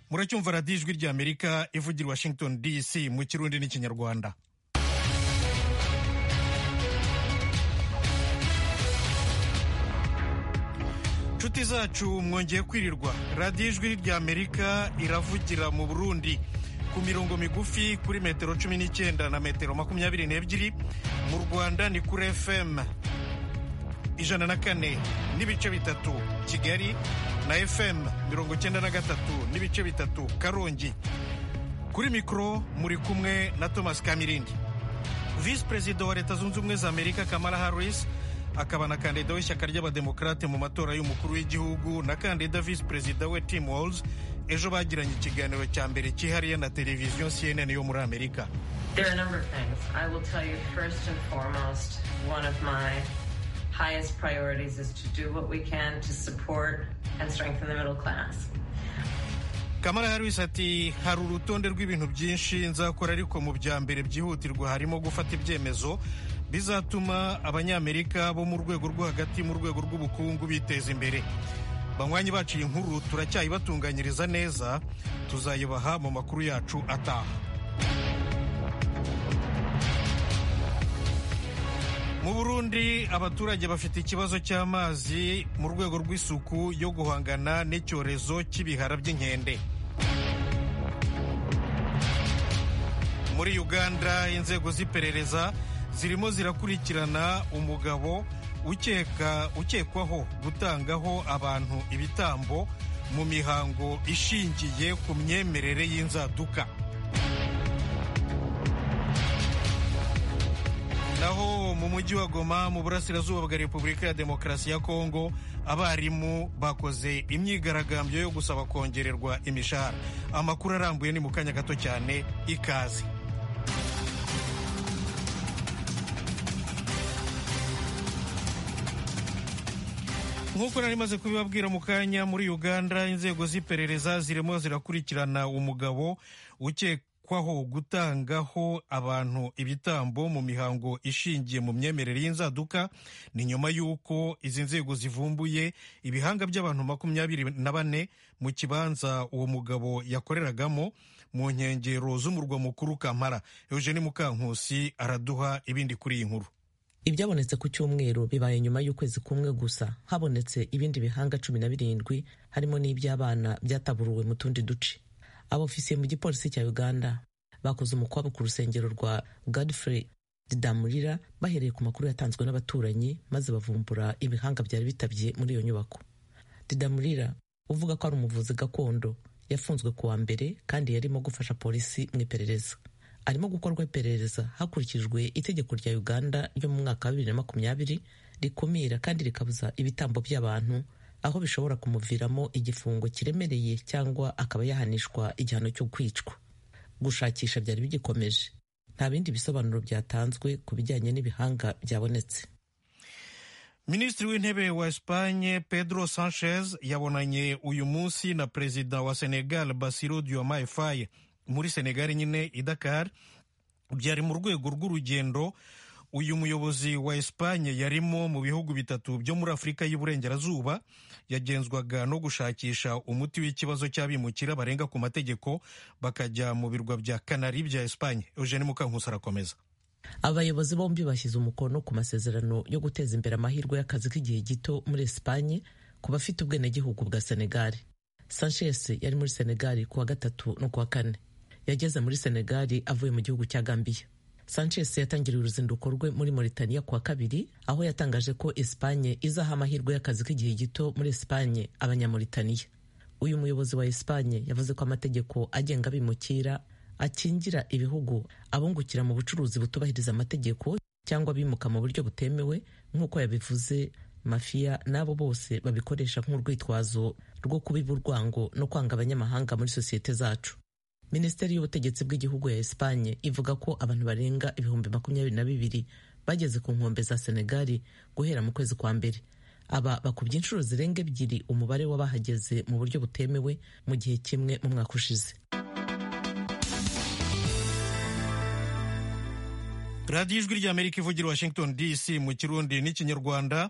muracyumva radiyo ijwi ry'amerika ivugira washington dc mu kirundi n'ikinyarwanda inshuti zacu mwongeye kwirirwa radiyo ijwi ry'amerika iravugira mu burundi ku mirongo migufi kuri metero cumi n'icyenda na metero makumyabiri n'ebyiri mu rwanda ni kuri fm ijana na kane n'ibice bitatu kigali na fm mirongo icyenda na gatatu n'ibice bitatu karongi kuri mikoro muri kumwe na thomas kamirindi visi perezida wa leta zunze ubumwe za amerika kamara harris akaba na kandida w'ishyaka ry'abademokarate mu matora y'umukuru w'igihugu na kandida visi perezida we tim walls ejo bagiranye ikiganiro cya mbere cyihariye na televiziyo cnn yo muri amerika highest priorities is to do what we can to support and strengthen the middle class. Kamara Harris ati hari urutonde rw'ibintu byinshi nzakora ariko mu bya mbere byihutirwa harimo gufata ibyemezo bizatuma abanyamerika bo mu rwego rwo hagati mu rwego rw'ubukungu biteza imbere banywanyi bacu iyi nkuru turacyayibatunganyiriza neza tuzayibaha mu makuru yacu ataha mu burundi abaturage bafite ikibazo cy'amazi mu rwego rw'isuku yo guhangana n'icyorezo cy'ibihara by'inkende muri uganda inzego z'iperereza zirimo zirakurikirana umugabo ukekwaho gutangaho abantu ibitambo mu mihango ishingiye ku myemerere y'inzaduka naho mu mujyi wa goma mu burasirazuba bwa repubulika ya demokarasi ya kongo abarimu bakoze imyigaragambyo yo gusaba kongererwa imishahara amakuru arambuye ni mu kanya gato cyane ikaze nk'uko nari maze kubibabwira mu kanya muri uganda inzego z'iperereza zirimo zirakurikirana umugabo ukeka kwaho gutangaho abantu ibitambo mu mihango ishingiye mu myemerere y'inzaduka ni nyuma y'uko izi nzego zivumbuye ibihanga by'abantu makumyabiri na bane mu kibanza uwo mugabo yakoreragamo mu nkengero z'umurwa mukuru kamara eugene mukankusi araduha ibindi kuri iyi nkuru ibyabonetse ku cyumweru bibaye nyuma y'ukwezi kumwe gusa habonetse ibindi bihanga cumi na birindwi harimo n'iby'abana byataburuwe mu tundi duce abofisiye mu gipolisi cya uganda bakoze umukwabo ku rusengero rwa godfrey didamurira bahereye ku makuru yatanzwe n'abaturanyi maze bavumbura ibihanga byari bitabye muri iyo nyubako didamurira uvuga ko ari umuvuzi gakondo yafunzwe kuwa mbere kandi yarimo gufasha polisi mu iperereza arimo gukorwa iperereza hakurikijwe itegeko rya uganda ryo mu mwaka wa bibiri na makumyabiri rikumira kandi rikabuza ibitambo by'abantu aho bishobora kumuviramo igifungo kiremereye cyangwa akaba yahanishwa igihano cyo kwicwa gushakisha byari bigikomeje nta bindi bisobanuro byatanzwe ku bijyanye n'ibihanga byabonetse minisitiri w'intebe wa esipanye pedro sanchez yabonanye uyu munsi na perezida wa senegal basiro diomaye faye muri senegal nyine i dakar byari mu rwego rw'urugendo uyu muyobozi wa Espanye yarimo mu bihugu bitatu byo muri Afurika y'Iburengerazuba yagenzwaga no gushakisha umuti w'ikibazo cy'abimukira barenga ku mategeko bakajya mu birwa bya Canary bya Espanye Eugene Mukankusi arakomeza abayobozi bombi bashyize umukono ku masezerano yo guteza imbere amahirwe y'akazi k'igihe gito muri Espanye ku bafite ubwenegihugu bwa Senegal Sanchez yari muri Senegal ku wa gatatu no ku wa kane yageze muri Senegal avuye mu gihugu cya Gambia sanchez yatangiriye uruzinduko rwe muri mauritania kuwa kabiri aho yatangaje ko espanye izaha amahirwe y'akazi k'igihe gito muri espanye abanyamauritaniya uyu muyobozi wa espanye yavuze ko amategeko agenga abimukira akingira ibihugu abungukira mu bucuruzi butubahiriza amategeko cyangwa bimuka mu buryo butemewe nk'uko yabivuze mafiya n'abo bose babikoresha nk'urwitwazo rwo kubiba urwango no kwanga abanyamahanga muri sosiyete zacu minisiteri y'ubutegetsi bw'igihugu ya espanye ivuga ko abantu barenga ibihumbi makumyabiri na bibiri bageze ku nkombe za senegali guhera mu kwezi kwa mbere aba bakubye inshuro zirenga ebyiri umubare w'abahageze mu buryo butemewe mu gihe kimwe mu mwaka ushize radiyo ijwi ry'amerika ivugira washington dc mu kirundi n'ikinyarwanda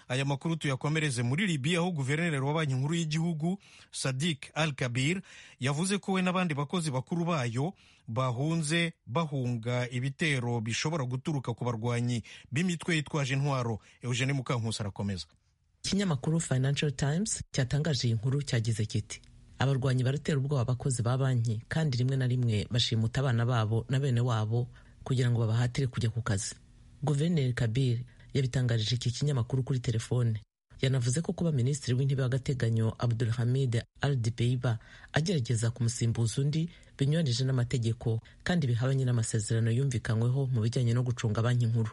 aya makuru tuyakomereze muri libiya aho guverineri wa banki nkuru y'igihugu sadik al kabir yavuze ko we n'abandi bakozi bakuru bayo bahunze bahunga ibitero bishobora guturuka ku barwanyi b'imitwe yitwaje intwaro eugene mukankusi arakomeza ikinyamakuru financial times cyatangaje iyi nkuru cyagize kiti abarwanyi baratera ubwoba abakozi ba banki kandi rimwe na rimwe bashimuta abana babo na bene wabo kugira ngo babahatire kujya ku kazi guverineri kabir yabitangarije iki kinyamakuru kuri telefone yanavuze ko kuba minisitiri w'intebe w'agateganyo abdulhamid aldibeiba agerageza kumusimbuza undi binyuranyije n'amategeko kandi bihabanye n'amasezerano yumvikanyweho mu bijyanye no gucunga banki nkuru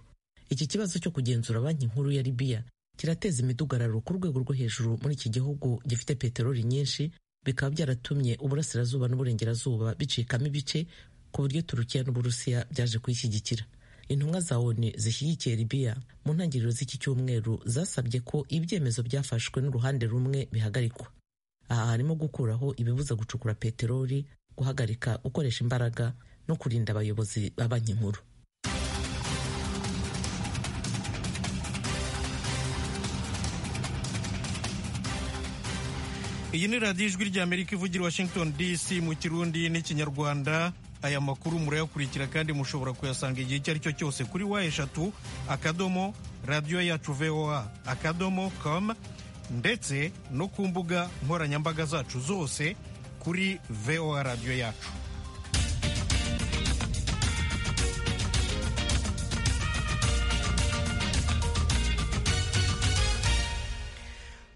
iki kibazo cyo kugenzura banki nkuru ya libiya kirateza imidugararo ku rwego rwo hejuru muri iki gihugu gifite peteroli nyinshi bikaba byaratumye uburasirazuba n'uburengerazuba bicikamo ibice ku buryo turukiya n'uburusiya byaje kuyishyigikira intumwa za onu zishyigikiye libiya mu ntangiriro z'iki cyumweru zasabye ko ibyemezo byafashwe n'uruhande rumwe bihagarikwa aha harimo gukuraho ibibuza gucukura peteroli guhagarika gukoresha imbaraga no kurinda abayobozi ba banki nkuru iyi ni radiyo ijwi ry'amerika ivugira washington dc mu kirundi n'ikinyarwanda aya makuru murayakurikira kandi mushobora kuyasanga igihe icyo ari cyo cyose kuri wa eshatu akadomo radiyo yacu voa akadomo com ndetse no ku mbuga nkoranyambaga zacu zose kuri voa radiyo yacu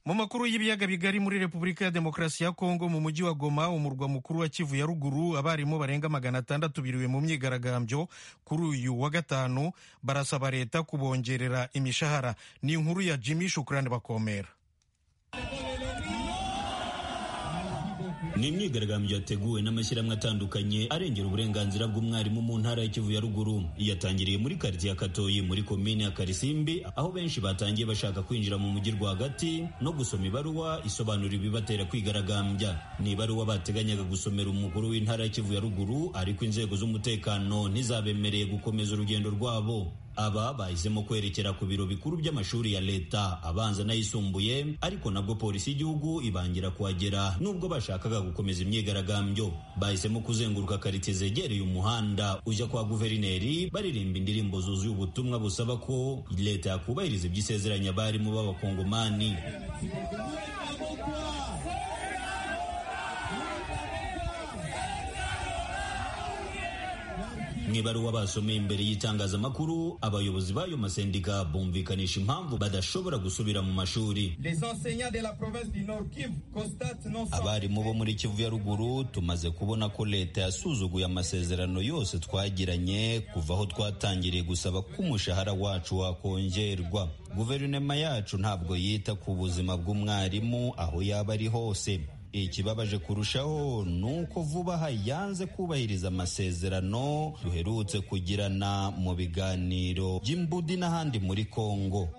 mu makuru y'ibiyaga bigari muri repubulika ya demokarasi ya kongo mu mujyi wa goma umurwa mukuru wa kivu ya ruguru abarimu barenga magana atandatu biriwe mu myigaragambyo kuri uyu wa gatanu barasaba leta kubongerera imishahara ni inkuru ya jimmy shukurani bakomera ni imyigaragambyo yateguwe n'amashyirahamwe atandukanye arengera uburenganzira bw'umwarimu mu ntara ya Kivu ya ruguru yatangiriye muri karitsiye ya katoyi muri komine ya karisimbi aho benshi batangiye bashaka kwinjira mu mujyi rwagati no gusoma ibaruwa isobanura ibibatera kwigaragambya ni ibaruwa bateganyaga gusomera umukuru w'intara ya Kivu ya ruguru ariko inzego z'umutekano ntizabemereye gukomeza urugendo rwabo aba bahisemo kwerekera ku biro bikuru by'amashuri ya leta abanza n'ayisumbuye ariko nabwo polisi y'igihugu ibangira kuhagera nubwo bashakaga gukomeza imyigaragambyo bahisemo kuzenguruka karitsiye zegereye umuhanda ujya kwa guverineri baririmba indirimbo zuzuye ubutumwa busaba ko leta yakubahiriza ibyo isezeranya abarimu b'abakongomani mu ibaruwa basomeye imbere y'itangazamakuru abayobozi b'ayo masendika bumvikanisha impamvu badashobora gusubira mu mashuri abarimu bo muri kivu ya ruguru tumaze kubona ko leta yasuzuguye amasezerano yose twagiranye kuva aho twatangiriye gusaba ko umushahara wacu wakongerwa guverinoma yacu ntabwo yita ku buzima bw'umwarimu aho yaba ari hose ikibabaje kurushaho ni uko vuba aha yanze kubahiriza amasezerano duherutse kugirana mu biganiro by'imbudi n'ahandi muri kongo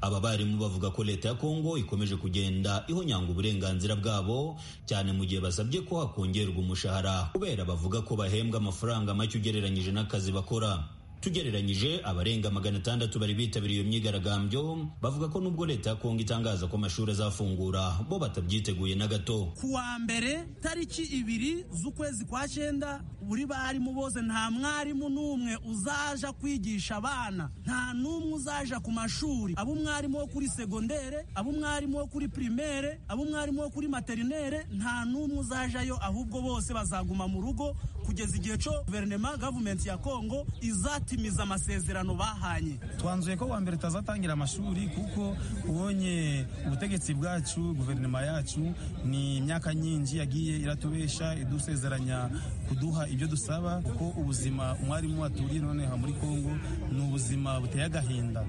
aba barimu bavuga ko leta ya kongo ikomeje kugenda ihonyanga uburenganzira bwabo cyane mu gihe basabye ko hakongerwa umushahara kubera bavuga ko bahembwa amafaranga make ugereranyije n'akazi bakora tugereranyije abarenga magana atandatu bari bitabiriye iyo myigaragambyo bavuga ko nubwo leta ya kongo itangaza ko amashuri azafungura bo batabyiteguye na gato kuwa mbere tariki ibiri z'ukwezi kwa cyenda buri barimu bose nta mwarimu n'umwe uzaja kwigisha abana nta n'umwe uzaja ku mashuri abo umwarimu wo kuri segondere abo umwarimu wo kuri pirimere abo umwarimu wo kuri materinere nta n'umwe uzajayo ahubwo bose bazaguma mu rugo kugeza igihe cyo guverinoma gavumenti ya kongo izati batimiza amasezerano bahanye twanzuye ko wa mbere tutazatangira amashuri kuko ubonye ubutegetsi bwacu guverinoma yacu ni imyaka nyinshi yagiye iratubesha idusezeranya kuduha ibyo dusaba kuko ubuzima umwarimu aturiye noneho muri kongo ni ubuzima buteye agahinda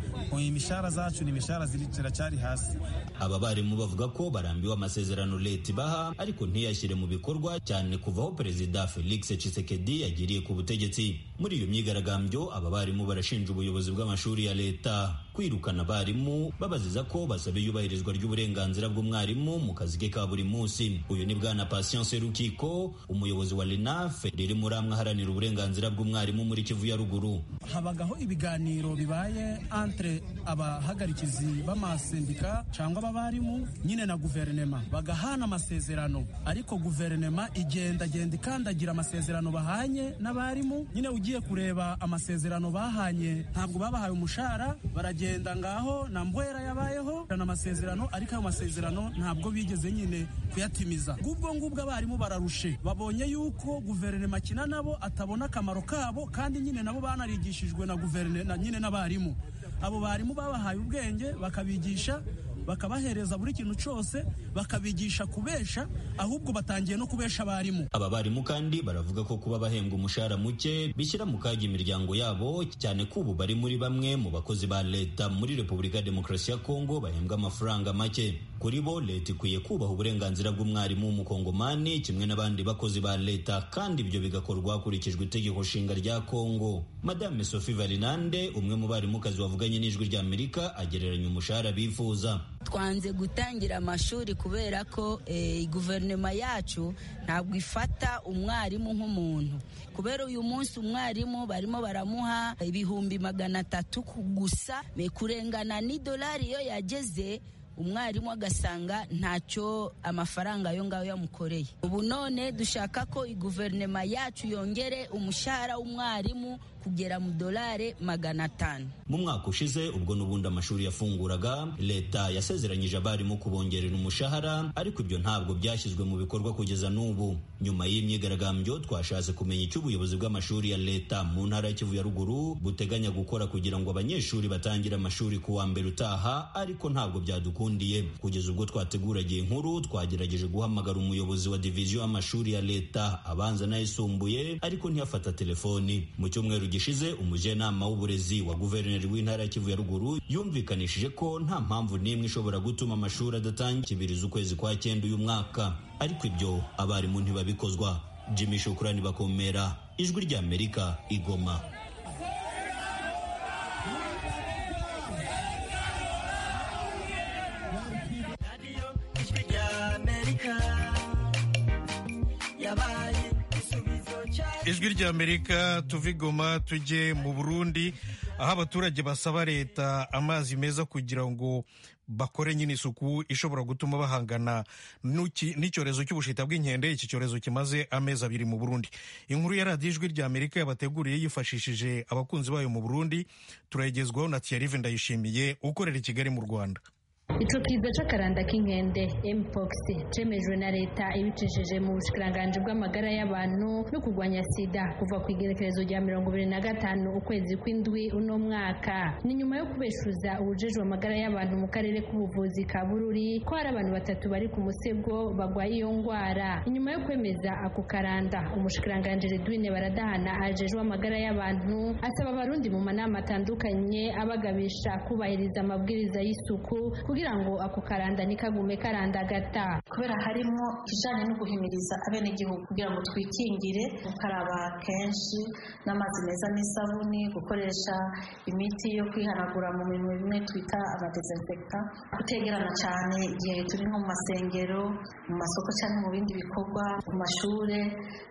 imishahara zacu ni imishahara ziracyari hasi aba barimu bavuga ko barambiwe amasezerano leta ibaha ariko ntiyashyire mu bikorwa cyane kuva aho perezida felix cisekedi yagiriye ku butegetsi muri iyo myigaragambyo aba barimu barashinja ubuyobozi bw'amashuri ya leta kwirukana abarimu babaziza ko basaba iyubahirizwa ry'uburenganzira bw'umwarimu mu kazi ke ka buri munsi uyu ni bwana patience rukiko umuyobozi wa renafe riri muri amwe aharanira uburenganzira bw'umwarimu muri kivu ya ruguru habagaho ibiganiro bibaye entre abahagarikizi b'amasendika cyangwa ababarimu nyine na guverinema bagahana amasezerano ariko guverinema igendagenda ikandagira amasezerano bahanye n'abarimu nyine ugiye kureba amasezerano bahanye ntabwo babahaye umushahara baragenda ngaho na mbwera yabayeho na amasezerano ariko ayo masezerano ntabwo bigeze nyine kuyatumiza ubwo ngubwo abarimu bararushe babonye yuko guverinema akina nabo atabona akamaro kabo kandi nyine nabo banarigishijwe na guverinema nyine n'abarimu abo barimu babahaye ubwenge bakabigisha bakabahereza buri kintu cyose bakabigisha kubesha ahubwo batangiye no kubesha abarimu aba barimu kandi baravuga ko kuba bahembwa umushahara muke bishyira mu kaga imiryango yabo cyane ko ubu bari muri bamwe mu bakozi ba leta muri repubulika ya demokarasi ya kongo bahembwa amafaranga make kuri bo leta ikwiye kubaha uburenganzira bw'umwarimu w'umukongomani kimwe n'abandi bakozi ba leta kandi ibyo bigakorwa hakurikijwe itegeko nshinga rya kongo madame sophie varinande umwe mu barimukazi wavuganye n'ijwi ry'amerika agereranya umushahara bifuza twanze gutangira amashuri kubera ko guverinoma yacu ntabwo ifata umwarimu nk'umuntu kubera uyu munsi umwarimu barimo baramuha ibihumbi magana atatu gusa kurengana n'idolari iyo yageze umwarimu agasanga ntacyo amafaranga ayo ngayo yamukoreye ubu none dushaka ko guverinoma yacu yongere umushahara w'umwarimu kugera mu dolari magana atanu mu mwaka ushize ubwo n'ubundi amashuri yafunguraga leta yasezeranyije abarimu kubongerera umushahara ariko ibyo ntabwo byashyizwe mu bikorwa kugeza n'ubu nyuma y'imyigaragambyo twashatse kumenya icyo ubuyobozi bw'amashuri ya leta mu ntara ya kivu ya ruguru buteganya gukora kugira ngo abanyeshuri batangire amashuri ku wa mbere utaha ariko ntabwo byadukundiye kugeza ubwo twateguraga iyi nkuru twagerageje guhamagara umuyobozi wa diviziyo y'amashuri ya leta abanza n'ayisumbuye ariko ntiyafata telefoni mu cyumweru gishize umujyanama w'uburezi wa guverineri w'intara ya kivu ya ruguru yumvikanishije ko nta mpamvu n'imwe ishobora gutuma amashuri adatangiza ukwezi kwa cyenda uyu mwaka ariko ibyo abarimu ntibabikozwa jimmy shukurani bakomera ijwi ry'amerika igoma ijwi ry'amerika tuve igoma tujye mu burundi aho abaturage basaba leta amazi meza kugira ngo bakore nyine isuku ishobora gutuma bahangana n'icyorezo cy'ubushita bw'inkende iki cyorezo kimaze amezi abiri mu burundi inkuru ya radiyo ijwi ry'amerika yabateguriye yifashishije abakunzi bayo mu burundi turayigezwaho na tiyarive ndayishimiye ukorera i kigali mu rwanda ico kiza c'akaranda k'inkende mpox cemejwe na leta ibicishije mu bushikiranganji bw'amagara y'abantu no kurwanya sida kuva ku igerekerezo rya mirongo ibiri na gatanu ukwezi kw'indwi uno mwaka ni nyuma yo kubeshuza ubujejwe amagara y'abantu mu karere k'ubuvuzi ka bururi ko hari abantu batatu bari ku musego bagwaye iyo ngwara inyuma yo kwemeza ako karanda umushikiranganji redwine baradahana ajejwe amagara y'abantu asaba abarundi mu manama atandukanye abagabisha kubahiriza amabwiriza y'isuku kugira ngo ako karanda nikagume karandagata kubera harimo kijanye no guhimiriza abenegihugu kugira ngo twikingire gukaraba kenshi n'amazi meza n'isabuni gukoresha imiti yo kwihanagura mu bintu bimwe twita abadesinfecta kutegerana cyane igihe turi nko mu masengero mu masoko cyangwa mu bindi bikorwa mu mashuri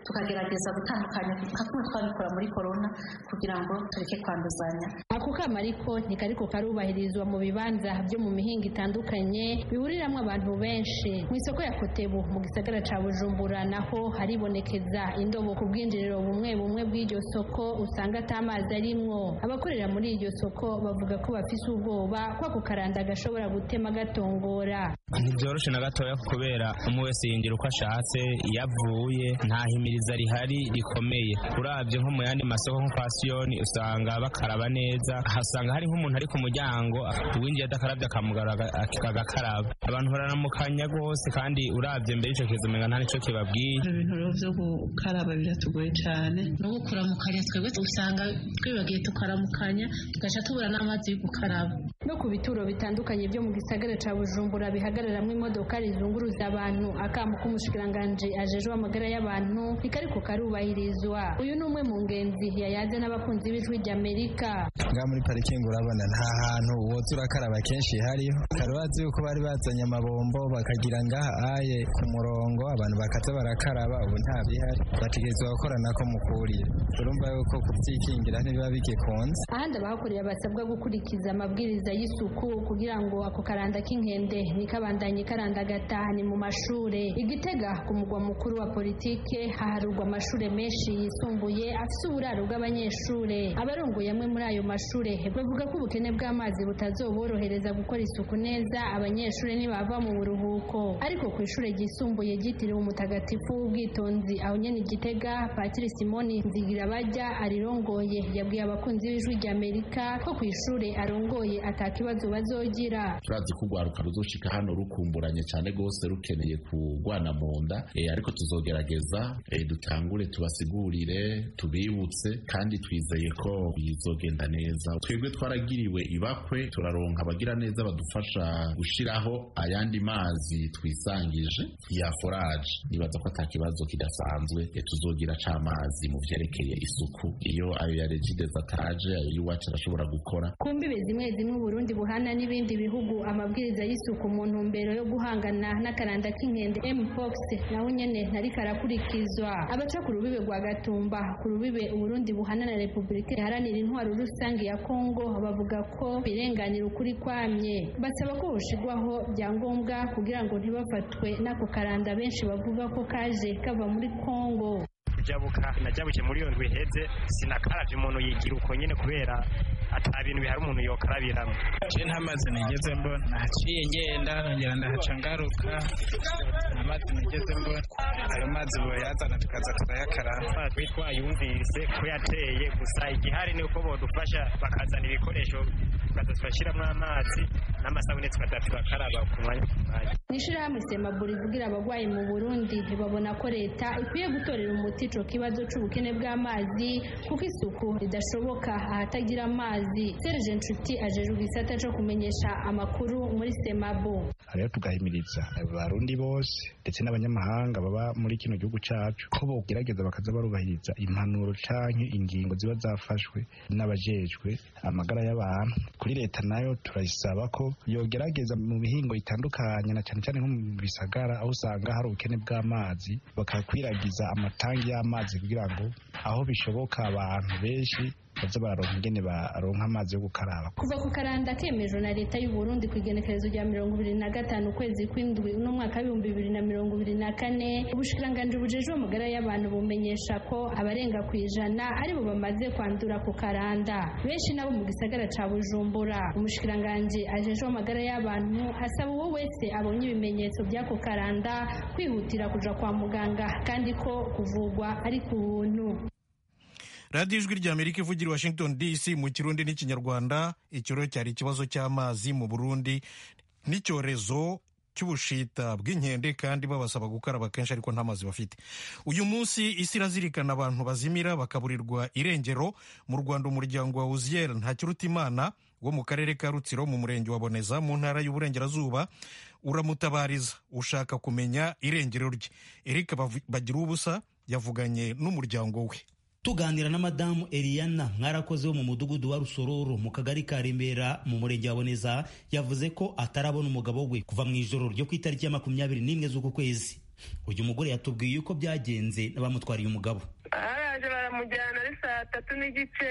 tukagerageza gutandukanya nka kumwe twabikora muri korona kugira ngo tureke kwanduzanya ako kama ariko ntikariko karubahirizwa mu bibanza byo mu mihinga bitandukanye bihuriramo abantu benshi mu isoko ya kotebu mu gisagara ca bujumbura naho haribonekeza indobo ku bwinjiriro bumwe bumwe bw'iryo soko usanga atamazi arimwo abakorera muri iryo soko bavuga ko bafise ubwoba ko ako karanda gashobora gutema gatongora ntibyoroshe na gatoya kubera umwe wese yinjira uko ashatse iyo avuye nta himiriza rihari rikomeye urabye nko mu yandi masoko nko kwa siyoni usanga bakaraba neza hasanga hari nk'umuntu ari ku muryango uwinjiye adakarabye akamugarura agakaraba abantu baranamukanya rwose kandi urabye mbere icyo kiza umenga nta nicyo kibabwiye ibyo bintu rero byo gukaraba biratugoye cyane no gukuramukanya twebwe usanga twibagiye tukaramukanya tugaca tubura n'amazi yo gukaraba no ku bituro bitandukanye byo mu gisagara ca bujumbura bihagararamwo imodoka rizunguruza abantu akamo k'umushikiranganje ajejwe amagara y'abantu ntikariko karubahirizwa uyu ni umwe mu ngenzi yayaze n'abakunzi b'ijwi ry'amerika ngaha muri parikingi urabona nta hantu uwo turakaraba kenshi hariyo karubazi yuko bari bazanye amabombo bakagira ngaha aye ku murongo abantu bakaza barakaraba ubu nta bihari bategerezwa gukora nako mukurira urumva yuko kubyikingira ntibiba bigikunze ahandi abahakorera basabwa gukurikiza amabwiriza y'isuku kugira ngo ako karanda k'inkende nikabandanye karanda gatahane mu mashure igitega ku mugwa mukuru wa politike haharurwa amashure menshi yisumbuye afise uburaro bw'abanyeshure abarongoye amwe muri ayo mashure bavuga ko ubukene bw'amazi butazoborohereza gukora isuku neza abanyeshure ntibava mu buruhuko ariko ku ishure ryisumbuye ryitiriwe umutagatifu w'ubwitonzi aho nyene igitega patiri simoni nzigirabajya arirongoye yabwiye abakunzi b'ijwi rya amerika ko ku ishure arongoye atakibazo bazogira turazi ko urwaruka ruzoshika hano rukumburanye cyane rwose rukeneye kurwana mu nda eh, ariko tuzogerageza eh, dutangure tubasigurire tubibutse kandi twizeye ko bizogenda neza twebwe twaragiriwe ibakwe turaronka abagira neza badufasha gushiraho ayandi mazi twisangije ya foraje nibaza ko ata kibazo kidasanzwe eh, tuzogira c'amazi mu vyerekeye isuku iyo ayo ya regides ataje ayo yuwacu arashobora gukora ku mbibe zimwe zimwe uburundi buhana n'ibindi bihugu amabwiriza y'isuku mu ntumbero yo guhangana n'akaranda k'inkende mpox naho nyene ntariko arakurikizwa abaca ku rubibe rwa gatumba ku rubibe uburundi buhana na repubulika iharanira intwaro rusange ya kongo bavuga ko birenganira ukuri kwamye basaba ko hoshirwaho byangombwa kugira ngo ntibafatwe n'ako karanda benshi bavuga ko kaje kava muri kongo kujabuka najabuke muri iyo ndwi iheze sinakaravye umuntu yigira uko nyene kubera ata bintu bihari umuntu yokarabiramo je nta mazi nigeze mbona naciye ngenda nongera ndahaca ngaruka nta mazi nigeze mbona ayo mazi boyazana tukaza turayakaraba twe twayumvise ko yateye gusa igihari ni uko bodufasha bakazana ibikoresho bakadufashiramo amazi n'amasabune tukadafite bakaraba ku mwanya ku mwanya mu ishyirahamwe semaburi ivugira abagwayi mu burundi ntibabona ko leta ikwiye gutorera umuti ico kibazo c'ubukene bw'amazi kuko isuku ridashoboka ahatagira amazi serge nshuti ajejwe igisata co kumenyesha amakuru muri semabo rero tugahimiriza abarundi bose ndetse n'abanyamahanga baba muri kino gihugu cacu ko bogerageza bakaza barubahiriza impanuro canke ingingo ziba zafashwe n'abajejwe amagara y'abantu kuri leta nayo turayisaba ko yogerageza mu mihingo itandukanye na cyane cyane nko mu bisagara aho usanga hari ubukene bw'amazi bakakwiragiza amatangi y'amazi kugira ngo aho bishoboka abantu benshi baze bararonka ingene baronka amazi yo gukaraba kuva ku karanda kemejwe na leta y'u Burundi ku igenekerezo rya mirongo ibiri na gatanu ukwezi kw'indwi uno mwaka w'ibihumbi bibiri na mirongo ibiri na kane ubushikiranganji bujejwe amagara y'abantu bumenyesha ko abarenga ku ijana aribo bamaze kwandura ku karanda benshi nabo mu gisagara ca bujumbura umushikiranganji ajejwe amagara y'abantu asaba uwo wese abonye ibimenyetso by'ako karanda kwihutira kuja kwa muganga kandi ko kuvugwa ari ku buntu radiyo ijwi rya amerika ivugira washington dc mu kirundi n'ikinyarwanda ikiro cyari ikibazo cy'amazi mu burundi n'icyorezo cy'ubushita bw'inkende kandi babasaba gukaraba kenshi ariko nta mazi bafite uyu munsi isi irazirikana abantu bazimira bakaburirwa irengero mu rwanda umuryango wa uziyeri ntakirutimana wo mu karere ka rutsiro mu murenge wa boneza mu ntara y'uburengerazuba uramutabariza ushaka kumenya irengero rye erika bagira ubusa yavuganye n'umuryango we tuganira na madamu Eliana mwarakoze wo mu mudugudu wa rusororo mu kagari ka remera mu murenge wa boneza yavuze ko atarabona umugabo we kuva mu ijoro ryo ku itariki ya makumyabiri n'imwe z'uku kwezi uyu mugore yatubwiye uko byagenze n'abamutwariye umugabo baraje baramujyana ari saa tatu n'igice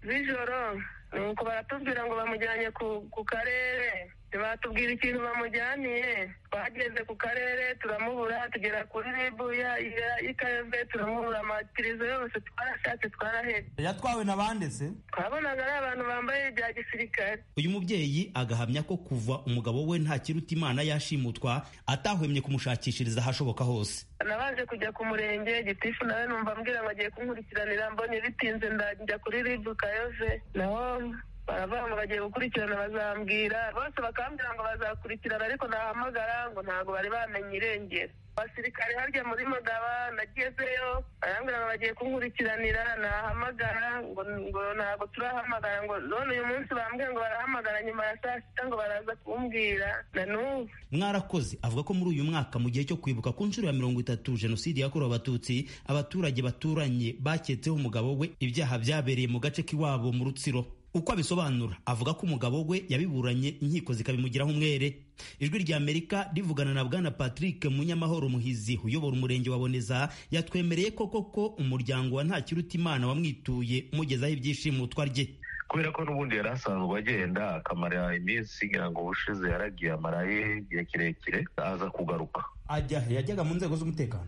z'ijoro nuko baratubwira ngo bamujyanye ku karere batubwira ikintu bamujyaniye twageze ku karere turamubura tugera kuri ribu y'ikayove turamubura amatirizo yose twarashatse twarahebye yatwawe na bande se twabonaga ari abantu bambaye ibya gisirikare uyu mubyeyi agahamya ko kuva umugabo we nta kiruta imana yashimutwa atahwemye kumushakishiriza ahashoboka hose nabanje kujya ku murenge gitifu nawe numva mbwira ngo agiye kunkurikiranira mbonye bitinze ndajya kuri ribu kayove naho baravuga ngo bagiye gukurikirana bazambwira bose bakambwira ngo bazakurikirana ariko nahamagara ngo ntabwo bari bamenye irengero abasirikare harya muri magaba nagezeyo barambwira ngo bagiye kunkurikiranira nahamagara ngo ngo ntabwo turahamagara ngo none uyu munsi bambwiye ngo barahamagara nyuma ya saa sita ngo baraza kumbwira na n'ubu mwarakoze avuga ko muri uyu mwaka mu gihe cyo kwibuka ku nshuro ya mirongo itatu jenoside yakorewe abatutsi abaturage baturanye baketseho umugabo we ibyaha byabereye mu gace k'iwabo mu rutsiro uko abisobanura avuga ko umugabo we yabiburanye inkiko zikabimugiraho umwere ijwi rya amerika rivugana na bwana patrick munyamahoro muhizi uyobora umurenge wa boneza yatwemereye koko ko umuryango wa ntakirutimana wamwituye umugezaho ibyishimo twarye kubera ko n'ubundi yari asanzwe agenda akamara iminsi ngira ngo ubushize yaragiye amaraye igihe kirekire aza kugaruka ajya he? yajyaga mu nzego z'umutekano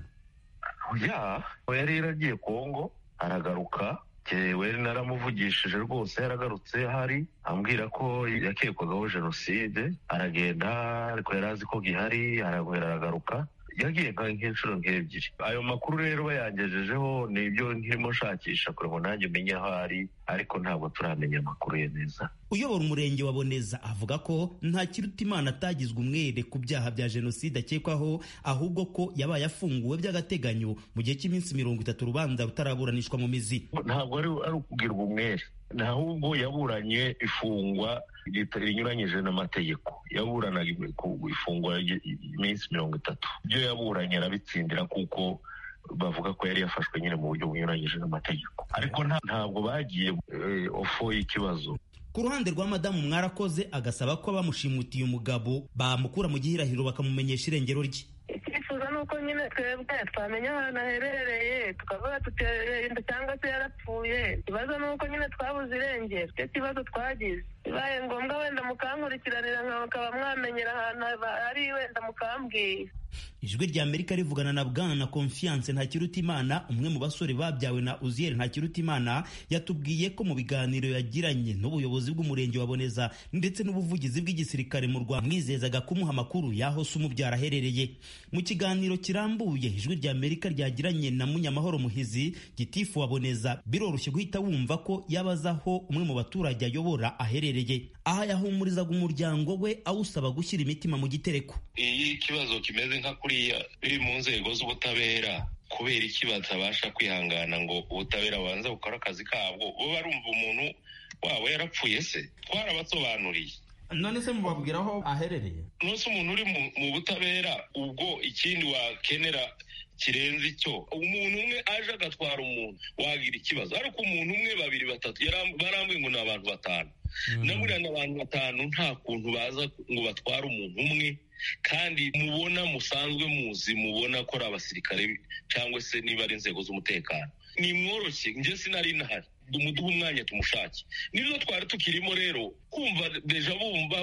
ya yari yaragiye kongo aragaruka yewe naramuvugishije rwose yaragarutse hari ambwira ko yakekwagaho jenoside aragenda ariko yari azi ko gihari arahera aragaruka yagiye nk'inshuro nk'ebyiri ayo makuru rero bayangejejeho ni ibyo nkirimo nshakisha kugira ngo nanjye umenye aho ari ariko ntabwo turamenya amakuru ye neza uyobora umurenge wa boneza avuga ko nta kirutimana atagizwe umwere ku byaha bya jenoside akekwaho ahubwo ko yabaye afunguwe by'agateganyo mu gihe cy'iminsi mirongo itatu urubanza rutaraburanishwa mu mizi ntabwo ari ari ukugirwa umwere nahubwo yaburanye ifungwa rinyuranyije n'amategeko yaburanaga ifungwa iminsi mirongo itatu ibyo yaburanye arabitsindira kuko bavuga ko yari yafashwe nyine mu buryo bunyuranyije n'amategeko ariko ntabwo bagiye ofo y'ikibazo ku ruhande rwa madamu mwarakoze agasaba ko abamushimutiye umugabo bamukura mu gihirahiro bakamumenyesha irengero rye icyifuzo ni uko nyine twebwe twamenya ahantu aherereye tukavuga tutererenda cyangwa se yarapfuye ikibazo ni uko nyine twabuze irengero icyo kibazo twagize bibaye ngombwa wenda mukankurikiranira nkaba mwamenyera ahantu ari wenda mukambwira ijwi rya amerika rivugana na bwana confiance ntakirutimana umwe mu basore babyawe na uziyeri ntakirutimana yatubwiye ko mu biganiro yagiranye n'ubuyobozi bw'umurenge wa boneza ndetse n'ubuvugizi bw'igisirikare mu rwanda mwizezaga kumuha amakuru y'aho se umubyara aherereye mu kiganiro kirambuye ijwi rya amerika ryagiranye na munyamahoro muhizi gitifu wa boneza biroroshye guhita wumva ko yaba azi aho umwe mu baturage ayobora aherereye aha yahumurizaga umuryango we awusaba gushyira imitima mu gitereko iyo ikibazo kimeze nka kuriya biri mu nzego z'ubutabera kubera iki batabasha kwihangana ngo ubutabera bubanze bukore akazi kabwo bo barumva umuntu wabo yarapfuye se twarabasobanuriye none se mubabwira aho aherereye nose umuntu uri mu butabera ubwo ikindi wakenera kirenze icyo umuntu umwe aje agatwara umuntu wagira ikibazo ariko umuntu umwe babiri batatu barambuye ngo ni abantu batanu naburiya ni abantu batanu nta kuntu baza ngo batware umuntu umwe kandi mubona musanzwe muzi mubona ko ari abasirikare cyangwa se niba ari inzego z'umutekano ni mworoshye njye sinari nahari umuduha umwanya tumushake nibyo twari tukirimo rero kumva deja bumva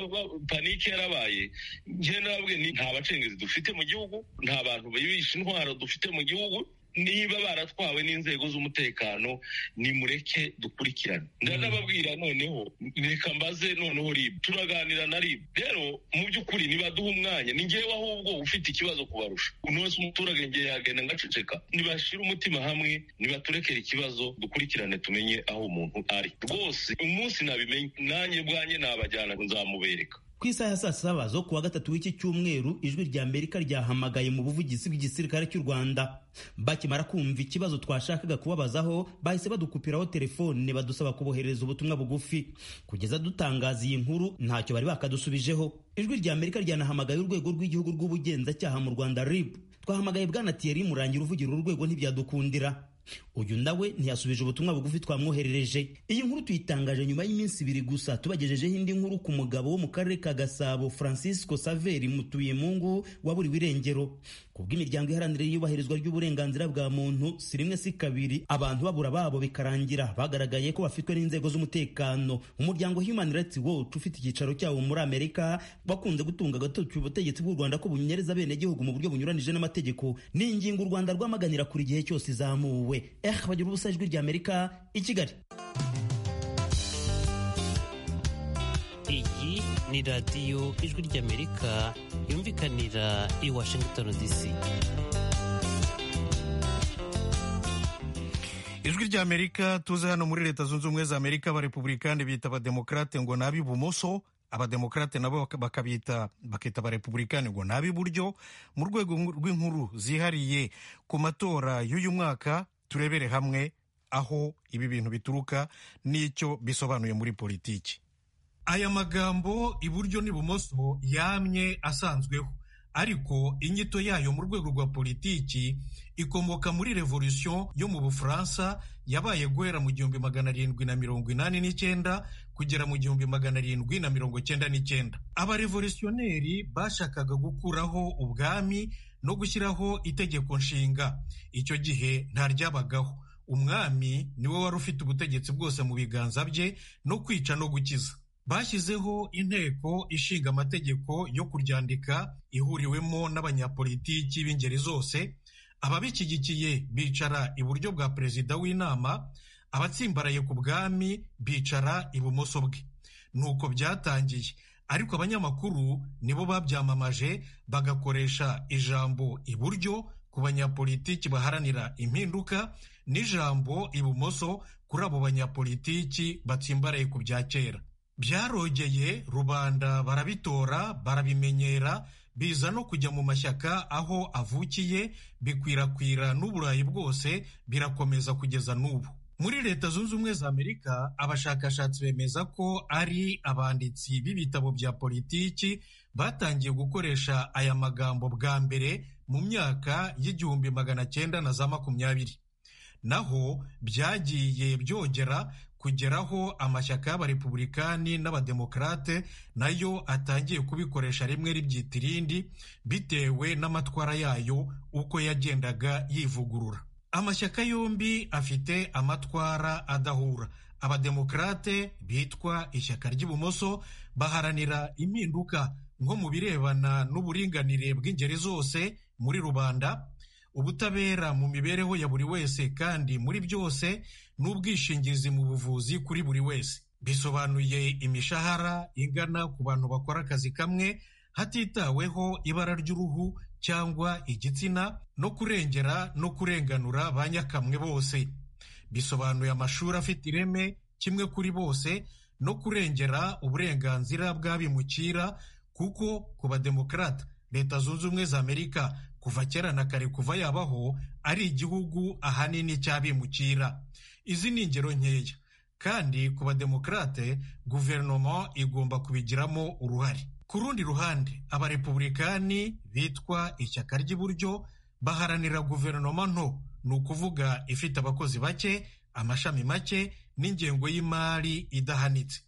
panike yarabaye njye nabwe nta bacengezi dufite mu gihugu nta bantu bibisha intwaro dufite mu gihugu niba baratwawe n'inzego z'umutekano nimureke dukurikirane ndanababwira noneho reka mbaze noneho ribu turaganira na ribu rero mu by'ukuri nibaduha umwanya ni ngewe ahubwo ufite ikibazo kubarusha uno wese umuturage ngewe yagenda ngaceceka nibashyire umutima hamwe nibaturekere ikibazo dukurikirane tumenye aho umuntu ari rwose umunsi nabimenye nanjye bwanjye nabajyana nzamubereka ku isaha ya saa saba zo kuwa gatatu w'iki cyumweru ijwi rya amerika ryahamagaye mu buvugizi bw'igisirikare cy'u rwanda bakimara kumva ikibazo twashakaga kubabazaho bahise badukupiraho telefone badusaba kuboherereza ubutumwa bugufi kugeza dutangaza iyi nkuru ntacyo bari bakadusubijeho ijwi rya amerika ryanahamagaye urwego rw'igihugu rw'ubugenzacyaha mu rwanda rib twahamagaye bwana tiyeri murangira uvugira uru rwego ntibyadukundira uyu nawe ntiyasubije ubutumwa bugufi twamwoherereje iyi nkuru tuyitangaje nyuma y'iminsi ibiri gusa tubagejejeho indi nkuru ku mugabo wo mu karere ka gasabo francisco saveri mutuyemungu waburiwe irengero ku bw'imiryango iharanira iyubahirizwa ry'uburenganzira bwa muntu si rimwe si kabiri abantu babura babo bikarangira bagaragaye ko bafitwe n'inzego z'umutekano umuryango human rights watch ufite icyicaro cyawo muri amerika bakunze gutunga agatoki ubutegetsi bw'u rwanda ko bunyereza abenegihugu mu buryo bunyuranije n'amategeko ni ingingo u rwanda rwamaganira kuri gihe cyose izamuwe eh bagira ubusa ijwi rya amerika i kigali iyi ni radiyo ijwi ry'amerika yumvikanira i washington dc ijwi ry'amerika tuze hano muri leta zunze ubumwe za amerika abarepubulikani bita abademokarate ngo ni ab'ibumoso abademokarate nabo bakabita bakita abarepubulikani ngo ni ab'iburyo mu rwego rw'inkuru zihariye ku matora y'uyu mwaka turebere hamwe aho ibi bintu bituruka n'icyo bisobanuye muri politiki aya magambo iburyo n'ibumoso yamye asanzweho ariko inyito yayo mu rwego rwa politiki ikomoka muri revolisiyo yo mu bufaransa yabaye guhera mu gihumbi magana arindwi na mirongo inani n'icyenda kugera mu gihumbi magana arindwi na mirongo cyenda n'icyenda abarevolisiyonereri bashakaga gukuraho ubwami no gushyiraho itegeko nshinga icyo gihe nta ryabagaho umwami niwe wari ufite ubutegetsi bwose mu biganza bye no kwica no gukiza bashyizeho inteko ishinga amategeko yo kuryandika ihuriwemo n'abanyapolitiki b'ingeri zose ababishyigikiye bicara iburyo bwa perezida w'inama abatsimbaraye ku bwami bicara ibumoso bwe ni uko byatangiye ariko abanyamakuru nibo babyamamaje bagakoresha ijambo iburyo ku banyapolitiki baharanira impinduka n'ijambo ibumoso kuri abo banyapolitiki batsimbaraye ku bya kera byarogeye rubanda barabitora barabimenyera biza no kujya mu mashyaka aho avukiye bikwirakwira n'uburayi bwose birakomeza kugeza n'ubu muri leta zunze ubumwe za amerika abashakashatsi bemeza ko ari abanditsi b'ibitabo bya politiki batangiye gukoresha aya magambo bwa mbere mu myaka y'igihumbi magana cyenda na za makumyabiri naho byagiye byongera kugeraho amashyaka y'abarepubulikani n'abademokarate nayo atangiye kubikoresha rimwe ribyita irindi bitewe n'amatwara yayo uko yagendaga yivugurura amashyaka yombi afite amatwara adahura abademokarate bitwa ishyaka ry'ibumoso baharanira impinduka nko mu birebana n'uburinganire bw'ingeri zose muri rubanda ubutabera mu mibereho ya buri wese kandi muri byose n'ubwishingizi mu buvuzi kuri buri wese bisobanuye imishahara ingana ku bantu bakora akazi kamwe hatitaweho ibara ry'uruhu cyangwa igitsina no kurengera no kurenganura ba nyakamwe bose bisobanuye amashuri afite ireme kimwe kuri bose no kurengera uburenganzira bw'abimukira kuko ku bademokarata leta zunze ubumwe za amerika kuva kera na kare kuva yabaho ari igihugu ahanini cy'abimukira izi ni ingero nkeya kandi ku bademokarate guverinoma igomba kubigiramo uruhare ku rundi ruhande abarepubulikani bitwa ishyaka ry'iburyo baharanira guverinoma nto ni ukuvuga ifite abakozi bake amashami make n'ingengo y'imari idahanitse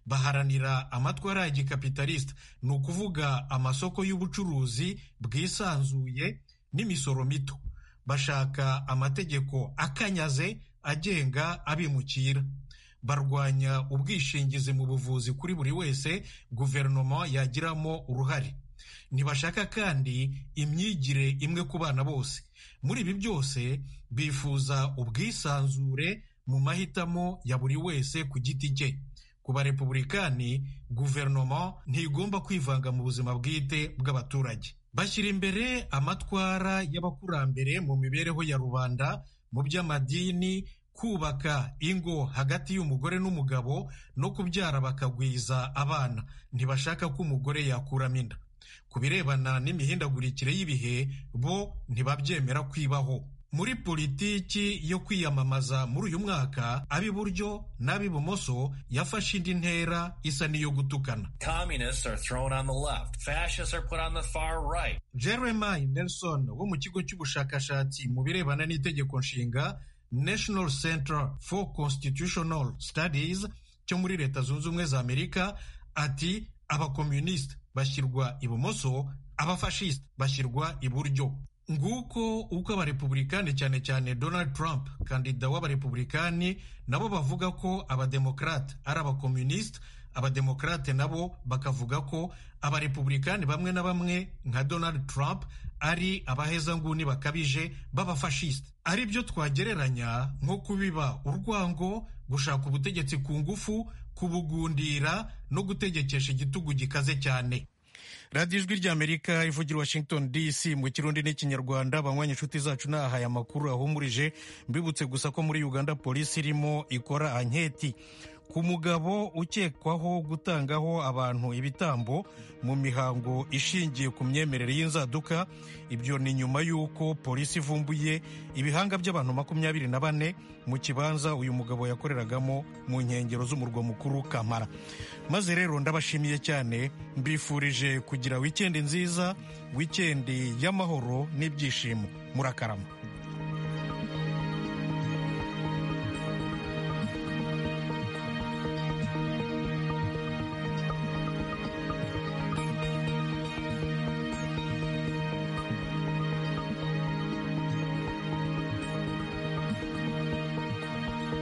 baharanira amatwara ya gikapitalisita ni ukuvuga amasoko y'ubucuruzi bwisanzuye n'imisoro mito bashaka amategeko akanyaze agenga abimukira barwanya ubwishingizi mu buvuzi kuri buri wese guverinoma yagiramo uruhare ntibashaka kandi imyigire imwe ku bana bose muri ibi byose bifuza ubwisanzure mu mahitamo ya buri wese ku giti cye ku barepubulikani guverinoma ntigomba kwivanga mu buzima bwite bw'abaturage bashyira imbere amatwara y'abakurambere mu mibereho ya rubanda mu by'amadini kubaka ingo hagati y'umugore n'umugabo no kubyara bakagwiza abana ntibashaka ko umugore yakuramo inda ku birebana n'imihindagurikire y'ibihe bo ntibabyemera kwibaho muri politiki yo kwiyamamaza muri uyu mwaka ab'iburyo n'ab'ibumoso yafashe indi ntera isa n'iyo gutukana right. jeremy nelson wo mu kigo cy'ubushakashatsi mu birebana n'itegeko nshinga national center for constitutional studies cyo muri leta zunze ubumwe za amerika ati abakomunisite bashyirwa ibumoso abafashisite bashyirwa iburyo nguko uko abarepubulikani cyane cyane donald trump kandida w'abarepubulikani nabo bavuga ko abademokarate ari abakomunisite abademokarate nabo bakavuga ko abarepubulikani bamwe na bamwe nka donald trump ari abahezanguni bakabije b'abafashisite ari byo twagereranya nko kubiba urwango gushaka ubutegetsi ku ngufu kubugundira no gutegekesha igitugu gikaze cyane radiyo ijwi ry'amerika ivugira washington dc mu kirundi n'ikinyarwanda banywanya inshuti zacu nahaye amakuru ahumurije mbibutse gusa ko muri uganda polisi irimo ikora anketi ku mugabo ukekwaho gutangaho abantu ibitambo mu mihango ishingiye ku myemerere y'inzaduka ibyo ni nyuma y'uko polisi ivumbuye ibihanga by'abantu makumyabiri na bane mu kibanza uyu mugabo yakoreragamo mu nkengero z'umurwa mukuru kamara maze rero ndabashimiye cyane mbifurije kugira wikendi nziza wikendi y'amahoro n'ibyishimo murakarama